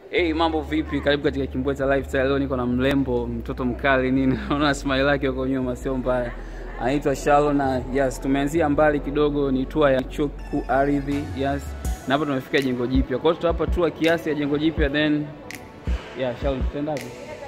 Hey, mambo vipi? Karibu katika Kimbweta Lifestyle. Leo niko na mrembo, mtoto mkali nini. Naona smile lake huko nyuma sio mbaya. Anaitwa Shalo na yes, tumeanzia mbali kidogo, ni tour ya chuo kikuu Ardhi. Yes. Na hapa tumefika jengo jipya. Kwa hiyo tutapa tour kiasi ya jengo jipya then yeah, Shalo tutaendaje?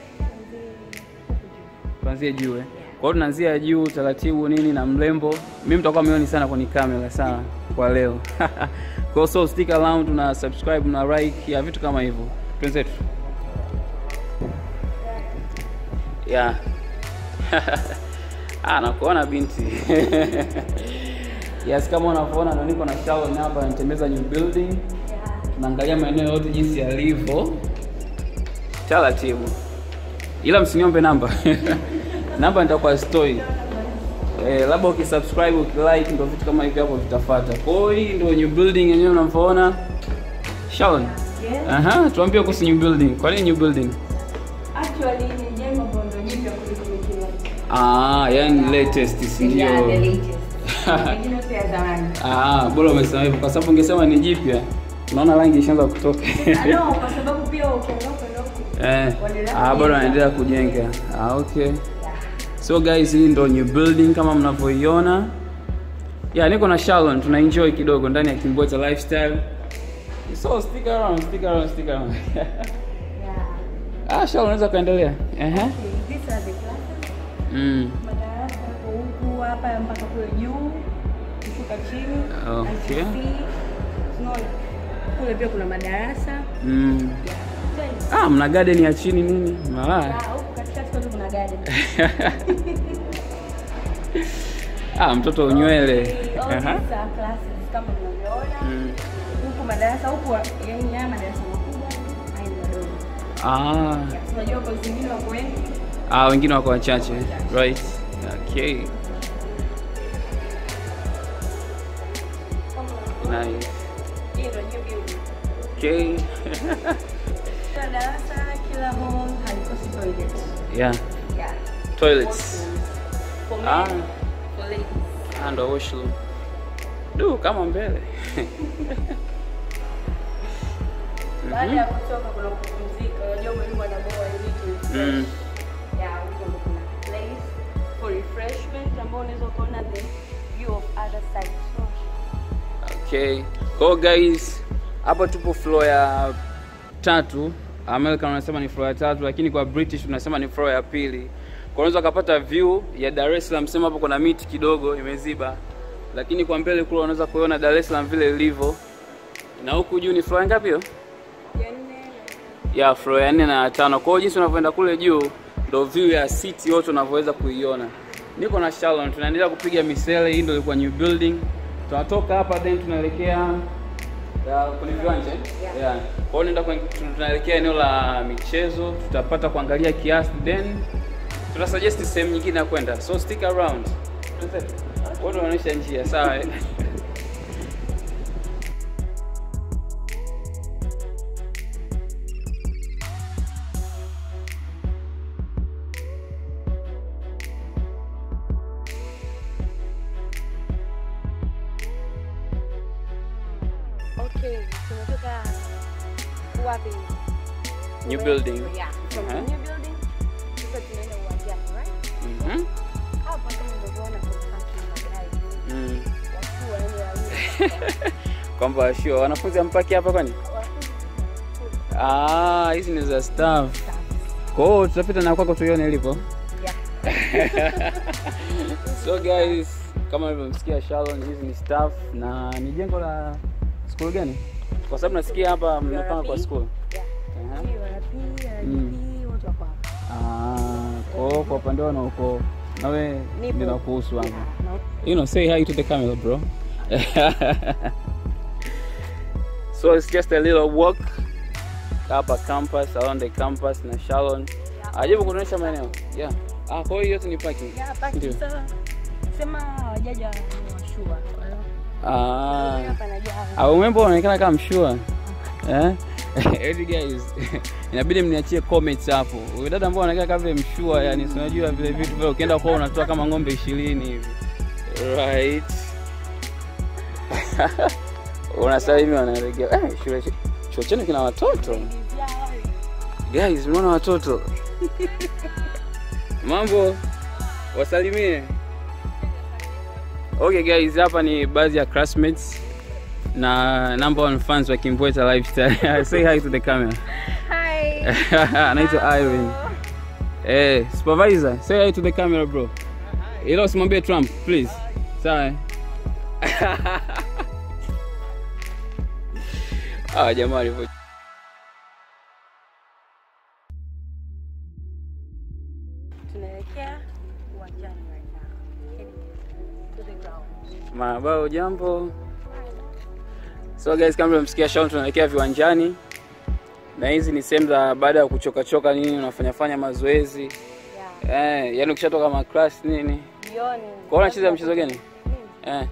Tuanzie juu eh. Kwa hiyo tunaanzia juu taratibu nini na mrembo. Mimi mtakuwa mioni sana kwenye kamera sana kwa leo. Kwa hiyo so stick around na subscribe na like ya vitu kama hivyo. Twenzetu. Yeah. ah, nakuona binti. yes, kama unavyoona ndo niko na Sharon hapa anatembeza new building. Tunaangalia maeneo yote jinsi yalivyo. Taratibu. Ila msiniombe namba. namba nitakuwa story. Eh, labda ukisubscribe ukilike ndio vitu kama hivi hapo vitafuata. Kwa hiyo hii ndio new building yenyewe unavyoona. Sharon. Yes. Aha, tuambie kuhusu new building. Kwa nini new building? Actually ni jengo ambalo ndo jipya kuliko mengine yote. Ah, yani latest si ndio? Yeah, the latest. Mengine yote ya zamani. Ah, bora umesema hivyo kwa sababu ungesema ni jipya. Unaona rangi ishaanza kutoka. Ah, no, kwa sababu pia ukiangalia kwenda huku. eh. Waendelea Ah, bora kujenga. wanaendelea kujenga. Ah, okay. Yeah. So guys, hii ndo new building kama mnavyoiona. Yeah, niko na Sharon, tuna enjoy kidogo ndani ya Kimbweta Lifestyle. So stick around, stick around, stick around. Yeah. ah, Sharon unaweza kuendelea. Ehe. Okay, these are the classes. Mm. Madarasa yako huku hapa mpaka kule juu. Kushuka chini. Okay. ICC. Unaona? Kule pia kuna madarasa. Mm. Yeah. Twende. Ah, mna garden ya chini nini? Malaya. Ah, huku katikati kwetu kuna garden. ah, mtoto unywele. All Aha. these are classes kama unavyoona. Mm. huku madarasa huku yani haya madarasa makubwa haya ni madogo Ah. Ya, tunajua kwa zingine wako wengi Ah, wengine wako wachache. Right. Okay. kama Nice. hii ndio new building Okay. kila darasa kila hall halikosi toilet yeah. yeah Toilets. for men Ah. for ladies Ah, ndo washroom. Du, kama mbele. baada ya kutoka kuna kupumzika unajua mwalimu anaboa vitu Mm. yeah huko ndo kuna place for refreshment ambao unaweza kuona the view of other side Okay. Kwa hiyo guys, hapa tupo floor ya tatu. American wanasema ni floor ya tatu, lakini kwa British tunasema ni floor ya pili. Kwa unaweza ukapata view ya Dar es Salaam, sema hapo kuna miti kidogo imeziba, lakini kwa mbele kule unaweza kuona Dar es Salaam vile ilivyo, na huku juu ni floor ya ngapi hiyo? ya nne ya floor ya nne na ya tano. Kwa hiyo jinsi unavyoenda kule juu ndo view ya city yote unavyoweza kuiona. Niko na Shalom, tunaendelea kupiga misele. Hii ndio ilikuwa new building. Tunatoka hapa then tunaelekea ya, kwenye viwanja eh? Yeah. yeah. Kwa hiyo nenda kwenye- tun- tunaelekea eneo la michezo, tutapata kuangalia kiasi then tutasuggest sehemu nyingine ya kwenda, so stick around. Wewe unaonyesha njia, sawa? eh? Okay, tumetoka wapi? New Tume- building. Yeah, from the Uh-huh. new building. Sasa tunaenda uwanjani, right? Mhm. Hapa kama unavyoona kuna parking magari. Mm. Watu waende wawili. Kwamba sure wanafunzi ampaki hapa kwani? Ah, hizi ni za staff. Kwa hiyo tutapita na kwako tuione ilipo. Yeah. So guys, kama mlivyomsikia Sharon, hizi ni staff na ni jengo la school gani? Kwa sababu nasikia hapa mnapanga kwa school. Yeah. Aha. Hii wanapi, Mm. RDP, wote wako hapa. Ah, kwa hiyo kwa upande wao na uko nawe Nipo. ndio kuhusu hapo. Yeah, na- You know, say hi to the camera, bro. so it's just a little walk hapa campus, around the campus na Sharon. Ajabu kuonyesha maeneo. Yeah. Ah, kwa hiyo yote ni parking. Yeah, parking. Ndio. Sasa, sema hawajaja ni washua. Ah. Hapa najaa. Au membo unaonekana kama mshua. Eh? Hey guys, inabidi mniachie comments hapo. Huyo dada ambao anakaa kama vile mshua, yani si unajua vile vitu vile ukienda kwao unatoa kama ng'ombe 20 hivi. Right. unasalimia wanaregea eh, shule chuo chenu kina watoto Ladies, yeah, Guys, mnaona watoto mambo, wasalimie. Okay guys, hapa ni baadhi ya classmates na number one fans wa Kimbweta Lifestyle. Say hi to the camera. Hi. Anaitwa Irene. Eh, supervisor, say hi to the camera bro. Ila usimwambie Trump, please. Sawa. eh? Ah, jamaa walivyo Tunaelekea uwanjani right now. Heading to the ground. Mabao jambo. So guys, kama mlisikia Shaun, tunaelekea viwanjani na hizi ni sehemu za baada ya kuchoka choka nini, unafanya fanya mazoezi Yeah. eh, yani ukishatoka ma class nini. Jioni. Kwa hiyo unacheza mchezo gani? Eh,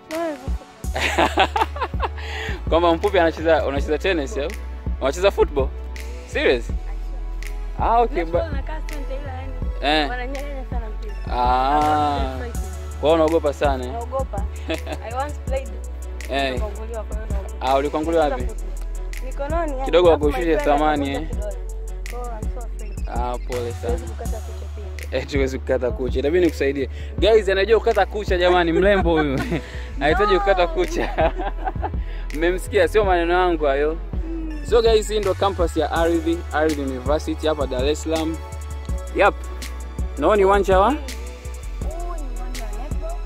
kwamba mpupi anacheza unacheza tennis au unacheza football? Serious? Ah, okay. Ba eh. Wananyang'anya sana mpira. Ah, kwa hiyo unaogopa sana eh? Naogopa. I once played. Eh. Nikaanguliwa, kwa hiyo naogopa. Ah, ulikwanguliwa wapi? Mikononi. yani, Kidogo alafu wakushushe my friend thamani, akakuta eh. kidole. Kwa hiyo I'm so afraid. Ah, pole sana. Siwezi kukata kucha pia. Eh, tuwezi kukata kucha, itabidi nikusaidie. Guys, anajua kukata kucha jamani, mrembo huyu anahitaji kukata kucha. Mmemsikia, sio maneno yangu hayo. So guys, hii ndo campus ya Ardhi, Ardhi University hapa Dar es Salaam. Yep. Naona ni uwanja wa Huu ni uwanja wa netball.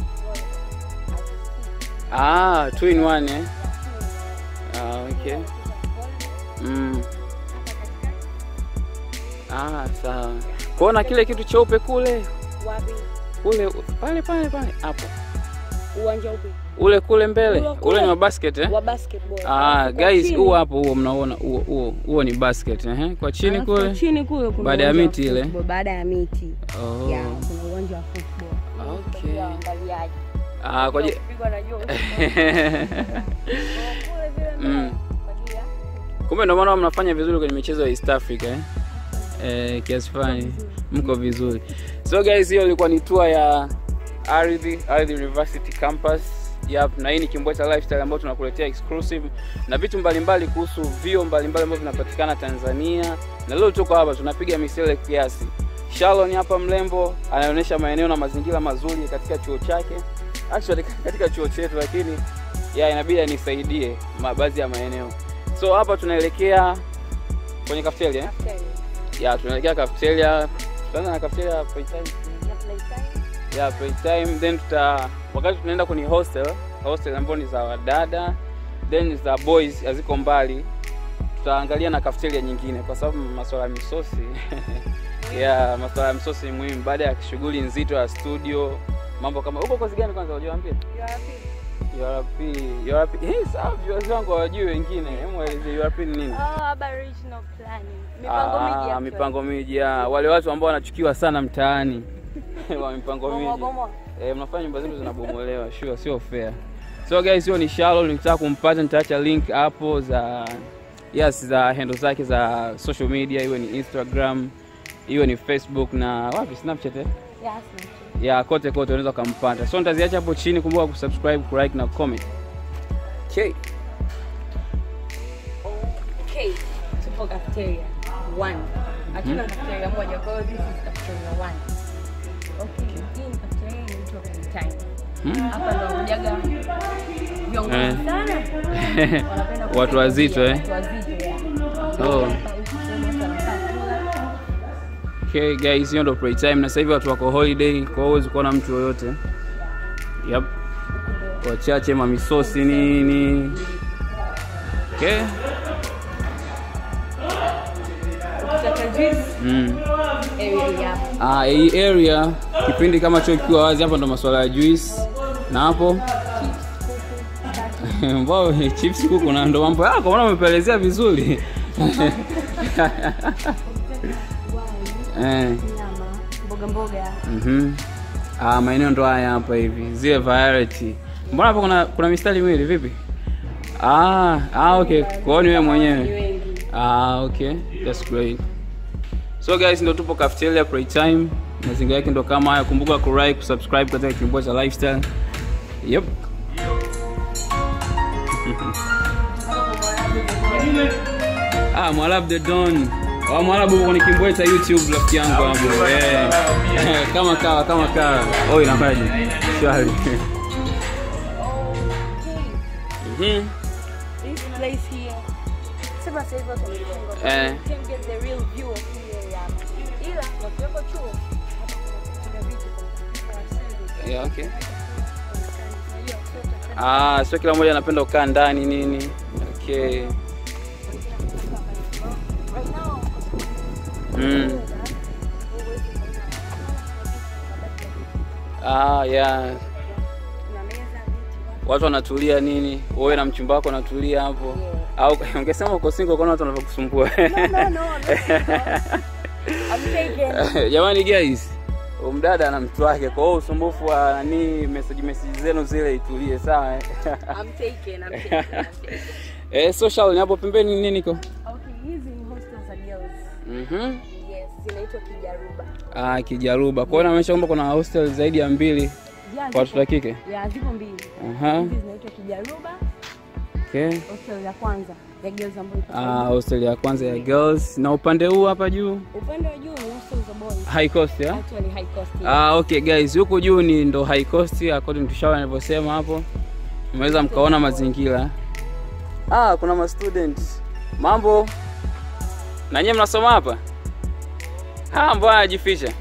ah, two in one eh. Ah, okay. Mm. Ah, sawa. Kuona kile kitu cheupe kule Wapi? kule pale pale pale hapo Uwanja upi? ule kule mbele Ule kule. ule ni wa basket eh? Wa basketball. Ah, Alafu kwa guys chini- huo hapo huo mnaona huo huo huo ni basket eh? Kwa chini alafu kwa kule. chini kule kuna Baada ya uwanja wa miti ile? football, Baada ya miti. Oh. Yeah, kuna uwanja wa football. Okay. Kwa waangaliaji. Ah, kwa je. Kupigwa na jua. Kwa kule vile mbele, Mm. kwa ajili ya Kumbe ndio maana mnafanya vizuri kwenye michezo ya East Africa eh? Eh, kiasi fulani mko vizuri. So guys, hiyo ilikuwa ni tour ya Ardhi, Ardhi University campus. Yep, na hii ni Kimbweta Lifestyle ambayo tunakuletea exclusive na vitu mbalimbali kuhusu vio mbalimbali ambavyo vinapatikana Tanzania. Na leo tuko hapa tunapiga misele kiasi. Shalon hapa mrembo anaonyesha maeneo na mazingira mazuri katika chuo chake. Actually katika chuo chetu lakini ya inabidi anisaidie ma- baadhi ya maeneo. So hapa tunaelekea kwenye cafeteria. eh? After Ya tunaelekea cafeteria. Tutaanza na cafeteria playtime. ya playtime. Ya playtime then tuta wakati tunaenda kwenye hostel, hostel ambayo ni za wadada then za boys haziko mbali. Tutaangalia na cafeteria nyingine kwa sababu masuala ya misosi ya masuala ya misosi ni muhimu baada ya shughuli nzito ya studio, mambo kama uko kozi gani kwanza unajua mpia? You are happy? URP, URP. Eh, sawa viewers wangu hawajui wengine. Hebu waeleze URP ni nini? Oh, Aboriginal planning. Mipango Ah, miji ya mipango miji ya wale watu ambao wanachukiwa sana mtaani wa mipango Gomoa, miji. gomoa. Eh, mnafanya nyumba zenu zinabomolewa, sure, sio fair. So guys, hiyo ni Shallow, nikitaka kumpata nitaacha link hapo za yes za handle zake za social media, iwe ni Instagram, iwe ni Facebook na wapi Snapchat eh? Yes, mtu. ya kote kote unaweza ukampata. So nitaziacha hapo chini, kumbuka kusubscribe, kulike na comment. Okay. Okay, tupo cafeteria one. Hatuna cafeteria moja, kwa hiyo this is cafeteria one. Okay, hii ni cafeteria inaitwa playtime. Hmm? Hapa ndo wanakujaga viongozi Eh. sana. Wanapenda Watu kupiga wazito, pia, eh? Watu wazito, yeah. Oh. Hapa huku sehemu watu wanakaa kula. Okay guys, hiyo ndo playtime na sasa hivi watu wako holiday, kwa hiyo huwezi kuona mtu yoyote. Yep. Wachache mamisosi nini. Okay. Ukitaka juice, Mm. area hii hapa. Ah, hii area kipindi kama chuo kikiwa wazi hapa ndo masuala ya juice na hapo mbao chips kuku na ndo mambo yako, maana umepelezea vizuri eh. Nyama, mboga mboga. Mhm. Ah, maeneo ndo haya hapa hivi, zile variety. Mbona hapo kuna kuna mistari miwili vipi? Ah, ah okay. Kwa hiyo ni wewe Ni mwenyewe. wengi. Ah, okay. That's great. So guys, ndo tupo cafeteria playtime. Mazingira yake ndo kama haya. Kumbuka ku like, kusubscribe katika Kimbweta Lifestyle. Yep. ah, Mwalab the Don. Wa Mwarabu kwenye Kimbweta YouTube rafiki yangu hapo. Eh. Kama kawa kama kawa. Oh inafaje? Shwari. Okay. Mhm. This place here. Sema sasa hivi watu wamefunga. Eh. You can't get the real view of hii area. Ila wakiwepo chuo hapa kuna- kuna vitu kwa service. Yeah, okay. Unajua, sio utakwenda Ah, sio kila mmoja anapenda kukaa ndani nini. Okay. Right now, Mm. Ah, yeah. kuna meza, viti, Watu wanatulia nini? Wewe na mchumba wako unatulia hapo. Yeah. Au ungesema uko single kwa watu wanavyokusumbua. No, no, no, no. I'm taken. Jamani guys, umdada ana mtu wake, kwa hiyo usumbufu wa nani message message zenu zile itulie sawa. eh? I'm taken, I'm taken, I'm taken. eh, social ni hapo pembeni nini niko? Okay, hizi ni hostels za girls. Mhm. Yes, zinaitwa Kijaruba. Ah, Kijaruba. Kwa hiyo inaonyesha kwamba kuna hostel zaidi ya mbili Yeah, kwa watoto wa zipo- kike. Yeah, zipo mbili. Aha. Hizi zinaitwa Kijaruba, Okay. hostel ya kwanza ya girls ambayo ipo. Ah, hostel ya kwanza ya girls na upande huu hapa juu Upande wa juu ni hostel za boys. high cost ya? Actually high cost. Ah, okay guys, huku juu ni ndo high cost according to Shawa nilivyosema hapo. Mmeweza mkaona mazingira. Ah, kuna ma students. Mambo. Na nyinyi mnasoma hapa? Ah, mbona anajificha?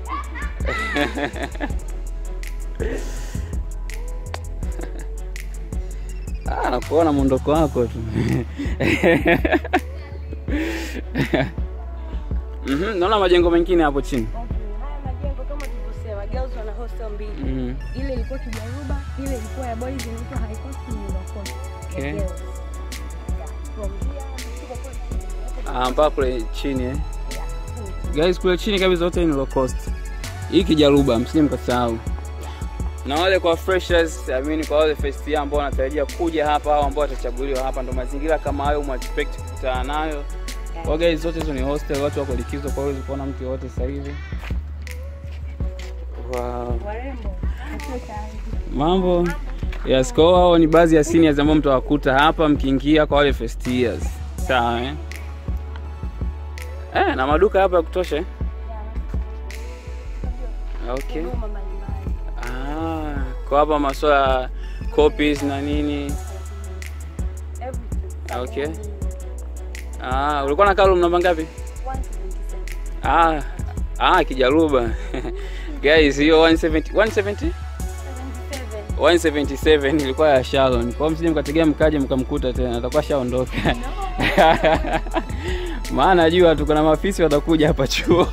Ah, nakuona mwondoko wako tu. Mhm, naona majengo mengine hapo chini. Okay, haya majengo kama tulivyosema, girls wana hostel mbili. Mhm. Ile ilikuwa Kijaruba, ile ilikuwa ya boys inaitwa high cost ni low cost. ya Okay. girls. Yeah, from here, tuko kule. Ah, mpaka kule chini eh. Yeah, kule. Guys, kule chini kabisa zote ni low cost. Hii Kijaruba, msije mkasahau. Na wale kwa freshers, I mean kwa wale first year ambao wanatarajia kuja hapa au ambao watachaguliwa hapa, ndo mazingira kama hayo mwa expect kukutana nayo. Kwa guys, zote hizo ni hostel, watu wako likizo, kwa hiyo kuona mtu yote sasa hivi. Wow. Warembo. Mambo. Yes, kwa hiyo hao ni baadhi ya seniors ambao mtawakuta hapa mkiingia kwa wale first years. Sawa eh? Eh, na maduka hapa ya kutosha eh? Okay. Huduma mbalimbali. Ah, kwa hapa masuala ya copies na nini. Everything. Okay. Ah, ulikuwa na kalum namba ngapi? 177. Ah, ah Kijaruba. Guys, hiyo 170 170 77. 177 ilikuwa ya Sharon. Kwa hiyo msije mkategea mkaje mkamkuta tena, atakuwa shaondoka. Maana najua tuko na maafisi watakuja hapa chuo.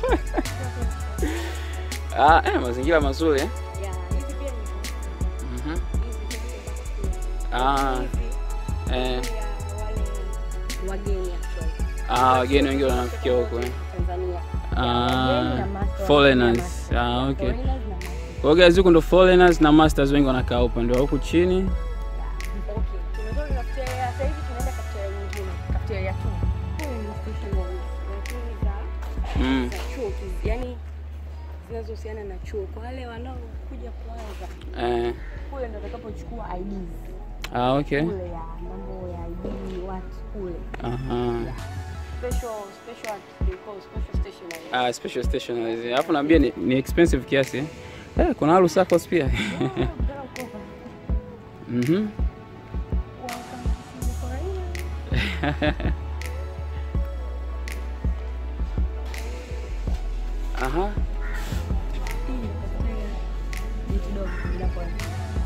ah, eh, mazingira mazuri eh. Yeah, hizi pia ni Mhm. hizi pia ni Ah, hizi eh, ya wale wageni actually. ah, wageni wengi wanafikia huko eh. Tanzania. Ah, Wageni na masters. foreigners. Masters. Ah, okay. Foreigners na masters. Kwa hiyo guys, huku ndo foreigners na masters wengi wanakaa upande wa huku chini. Okay, tumetoka cafeteria, sasa hivi tunaenda cafeteria nyingine, cafeteria tu. Huyu ni stationaries, lakini za Mm. za chuo, kiz- yaani zinazohusiana na chuo. Kwa wale wanaokuja kwanza, Eh, kule ndo atakapochukua IDs ah, okay. kule ya mambo ya ID watu kule. Aha. Special special they call special stationery. Ah, special stationaries. Alafu naambia ni, ni expensive kiasi eh. Eh, kuna Haru Saccos pia. Oh, girl cover. Mhm. Welcome to Korea. Aha. Hii ni cafeteria. Ni kidogo inapoanza.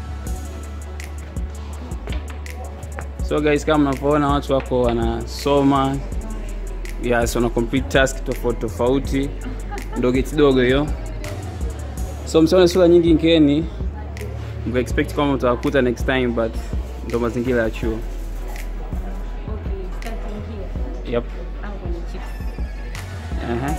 So guys, kama mnavyoona watu wako wanasoma, yes, wana complete task tofauti tofauti, ndo geti dogo hiyo. So msione sura nyingi nkeni, mka expect kwamba mtawakuta next time, but ndo mazingira ya chuo. Okay, starting here. Yep. Au kwenye chips. Aha.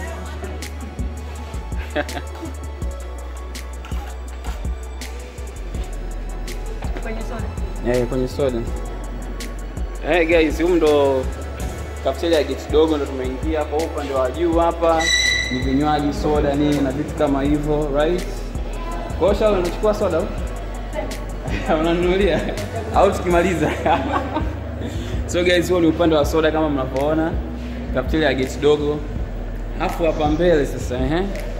Kwenye soda. Eh, kwenye soda. Eh, guys, humu ndo cafeteria ya geti dogo ndo tumeingia kwa upande wa juu hapa. Ni vinywaji, soda nini na vitu kama hivyo, right? Kwa hiyo Sharon unachukua soda au? Unanunulia au tukimaliza? so guys, huo ni upande wa soda kama mnavyoona. Cafeteria ya geti dogo. Alafu hapa mbele sasa ehe.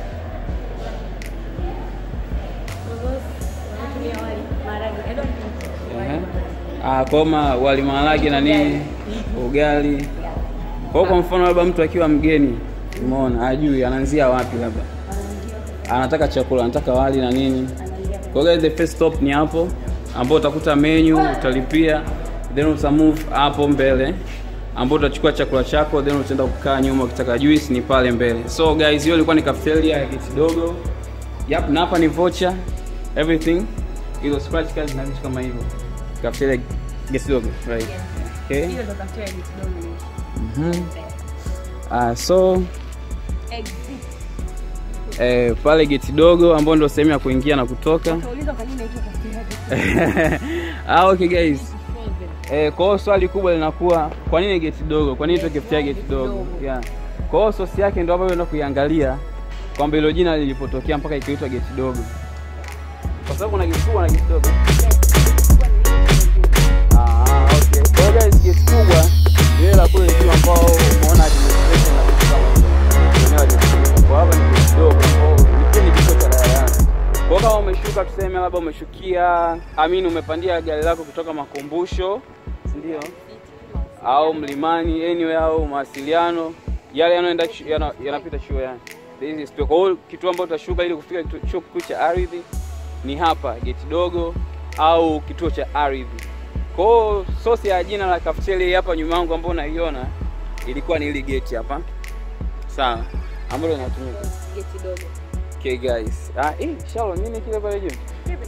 wanatumia wali maharage. I don't think wali Ehe. maharage. Ah, koma wali maharage na nini? Ugali. Kwa hiyo kwa mfano labda mtu akiwa mgeni, umeona, ajui anaanzia wapi labda. Anataka chakula, anataka wali na nini? Anaingia Kwa hiyo guys, the first stop ni hapo ambao utakuta menu, utalipia, then uta move hapo mbele ambao utachukua chakula chako, then utaenda kukaa nyuma, ukitaka juice ni pale mbele. So guys, hiyo ilikuwa ni cafeteria ya Geti Dogo. Yep, na hapa ni voucher, everything. Hizo scratch cards na vitu kama hivyo. Cafeteria Geti Dogo, right? Okay. Hiyo ndo cafeteria ni kidogo ni. Mhm. Ah, so Exit. eh, pale Geti Dogo ambao ndio sehemu ya kuingia na kutoka. Utauliza kwa nini inaitwa cafeteria ah, okay guys. frozen. Eh, kwa hiyo swali kubwa linakuwa kwa nini geti dogo? Kwa nini Yes, tuweke geti geti dogo? dogo. Yeah. Kwa hiyo sosi yake ndio ambayo unaenda kuiangalia kwamba hilo jina lilipotokea mpaka ikaitwa geti dogo. Kwa sababu kuna geti kubwa na geti dogo. Ah, okay. Kwa hiyo guys, geti kubwa ile la kule juu ambao umeona administration na vitu kama hivyo. Eneo la geti kubwa. Kwa hapa ni geti dogo. Kwa hiyo ni kituo cha daladala. Kwa kama umeshuka tuseme labda umeshukia amini umepandia gari lako kutoka makumbusho, si ndio? Au mlimani anyway au mawasiliano yale yanayoenda chu- yana- yanapita chuo yani. This is kwa hiyo kituo ambacho utashuka ili kufika kituo chuo kikuu cha ardhi ni hapa geti dogo au kituo cha ardhi. Kwa hiyo sosi ya jina la cafeteria hii hapa nyuma yangu ambayo unaiona ilikuwa ni hili geti hapa. Sawa. Ambalo linatumika. Geti dogo. Okay guys. Ah, eh, Shalom, nini kile pale juu?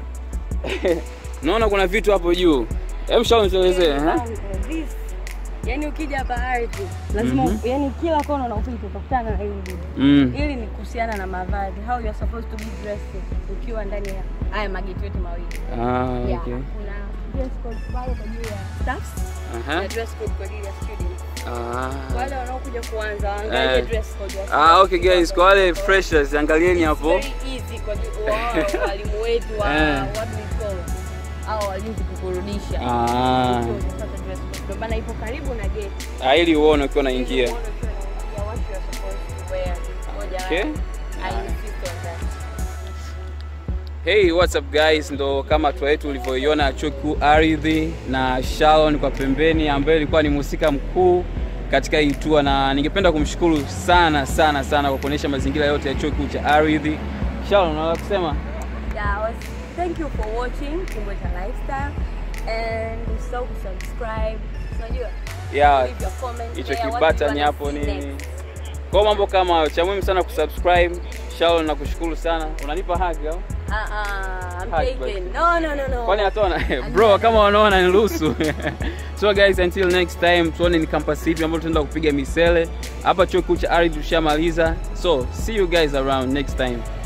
Naona kuna vitu hapo juu. Hebu Shalom tuelezee, eh? This. Yaani ukija hapa ardhi lazima Mhm. yani kila kona unapita utakutana na hili dudu. Mm. Hili ni kuhusiana na mavazi. How you are supposed to be dressed ukiwa ndani ya haya mageti yote mawili. Ah, Yeah. okay. Kuna dress code pale kwa ajili ya staffs Aha. na dress code kwa ajili ya students. Ah. Wale wanaokuja kuanza waangalie Eh. dress code ya Ah, okay students. guys, kwa wale freshers angalieni hapo. Very easy kwa ajili- wao walimu wetu wa Eh. what we call au walinzi kukurudisha. Ah. Ukiwa umepata dress code. Ndio maana ipo karibu na gate. Ah, ili uone ukiwa unaingia. Okay. Hey, what's up guys? Ndo kama tour yetu ulivyoiona chuo kikuu ardhi na Sharon kwa pembeni ambaye ilikuwa ni mhusika mkuu katika hii tour, na ningependa kumshukuru sana sana sana kwa kuonyesha mazingira yote ya chuo kikuu cha ardhi. Sharon, unaweza kusema? Yeah, I was, thank you for watching Kumbweta Lifestyle and usisahau kusubscribe. Unajua? Yeah, Leave your comment hicho there, what kibutton you wanna hapo see nini. next. Kwa mambo kama hayo, cha muhimu sana kusubscribe. Sharon, nakushukuru sana. Unanipa hug au? Ah, ah, I'm Hug, taken. No, no, no, no. Kwani hataona? Bro, kama wanaona niruhusu. so guys, until next time, tuone ni campus ipi ambayo tutaenda kupiga misele. Hapa chuo kikuu cha ardhi tushamaliza. So, see you guys around next time.